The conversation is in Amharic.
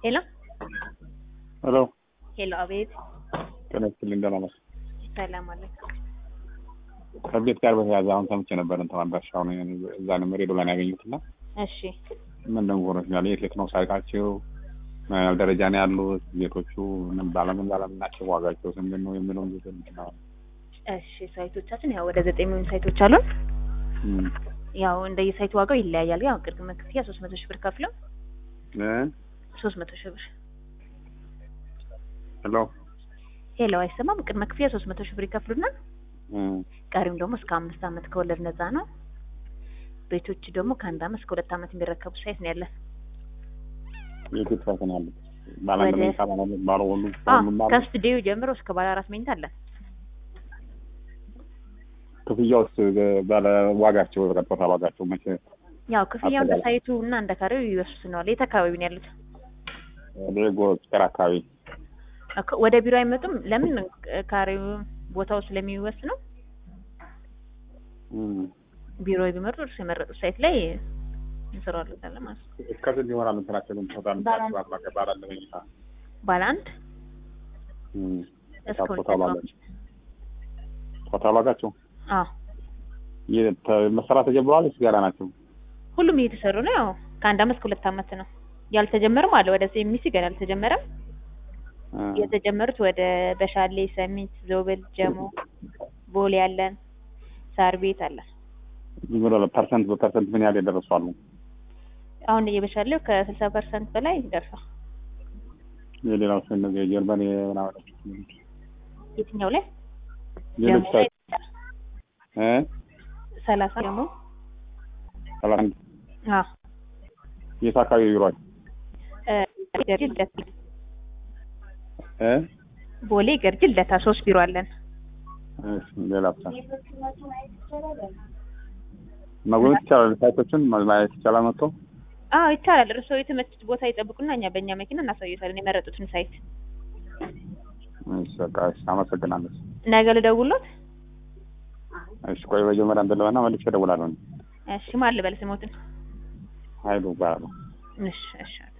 ሄሎ ሄሎ ሄሎ፣ አቤት። ጤና ይስጥልኝ። ደህና ነሽ? ሰላም አለይኩም። ከቤት ጋር በተያያዘ አሁን ሰምቼ ነበር እንትን አድራሻውን እዛ ነው ሬዲዮ ላይ ነው ያገኙት እና እሺ፣ ምን ደግሞ ሆኖችኛል የት የት ነው ሳይታቸው ምን ያህል ደረጃ ነው ያሉት ቤቶቹ ምን ባለምን ባለምን ናቸው ዋጋቸው ስንት ነው የሚለውን ጊዜ ነው እሺ። ሳይቶቻችን ያው ወደ ዘጠኝ የሚሆኑ ሳይቶች አሉን። ያው እንደየሳይቱ ዋጋው ይለያያል። ያው ቅድመ ክፍያ ሶስት መቶ ሺህ ብር ከፍለው ሶስት መቶ ሺህ ብር ሄሎ ሄሎ፣ አይሰማም? ቅድመ ክፍያ ሶስት መቶ ሺህ ብር ይከፍሉና ቀሪም ደግሞ እስከ አምስት ዓመት ከወለድ ነፃ ነው። ቤቶች ደግሞ ከአንድ ዓመት እስከ ሁለት ዓመት የሚረከቡ ሳይት ነው ያለን። የት ሳይት ነው ያሉት? ባለ አንድ ወደ- መኝታ ባለ ሁለት ባለ ሁሉ አዎ ሁሉም ባለ ከስቱዲዮ ጀምሮ እስከ ባለ አራት መኝታ አለን። ክፍያውስ ባለ ዋጋቸው ቀጥታ ዋጋቸው መቼ ያው ክፍያው እንደ አጠቃላይ- ሳይቱ እና እንደ ካሬው ይወስነዋል። የት አካባቢ ነው ያሉት? ሌጎ ስፔር አካባቢ እኮ ወደ ቢሮ አይመጡም? ለምን ካሬው ቦታው ስለሚወስነው እም። ቢሮ ቢመርጡ እርሱ የመረጡት ሳይት ላይ እንሰራለን ማለት ነው። እስከ ስንት ይሆናል እንትናቸው ግን ቶታል ባለ ባለ ባለ አንድ መኝታ ባለ አንድ እም። እስከ ሁለት ቶታል ዋጋ ቶታል ዋጋቸው አዎ የተ- መሰራት ተጀምረዋል ወይስ ገና ናቸው? ሁሉም እየተሰሩ ነው። ያው ከአንድ ዓመት እስከ ሁለት ዓመት ነው። ያልተጀመረም አለ ወደ ኤምሲ ገና አልተጀመረም። እ። የተጀመሩት ወደ በሻሌ፣ ሰሚት፣ ዞብል፣ ጀሞ፣ ቦሌ ያለን ሳር ቤት አለን። ዝም ብሎ ፐርሰንት በፐርሰንት ምን ያህል የደረሱ አሉ? አሁን የበሻሌው ከስልሳ ፐርሰንት በላይ ደርሷል። የሌላው ሰው እነዚህ የጀርመን የምናምን የትኛው ላይ ሌሎች ጀሞ ላይ እ ሰላሳ ጀሞ ሰላሳ አንድ አዎ የት አካባቢ ቢሯል እ ገርጂ ልደታ እ ቦሌ ገርጂ ልደታ ሶስት ቢሮ አለን። እሺ ሌላ ብቻ መጎብኘት ይቻላል። ሳይቶችን ማየት ይቻላል መጥቶ አዎ ይቻላል። እርስዎ የተመቹት ቦታ ይጠብቁና እኛ በእኛ መኪና እናሳዩታለን የመረጡትን ሳይት። እሺ በቃ እሺ አመሰግናለሁ። ነገ ልደውሎት? እሺ ቆይ መጀመሪያ እንትን ልበልና መልሼ እደውላለሁ። እሺ ማን ልበል ስሞትን? ሀይሉ እባላለሁ። እሺ እሺ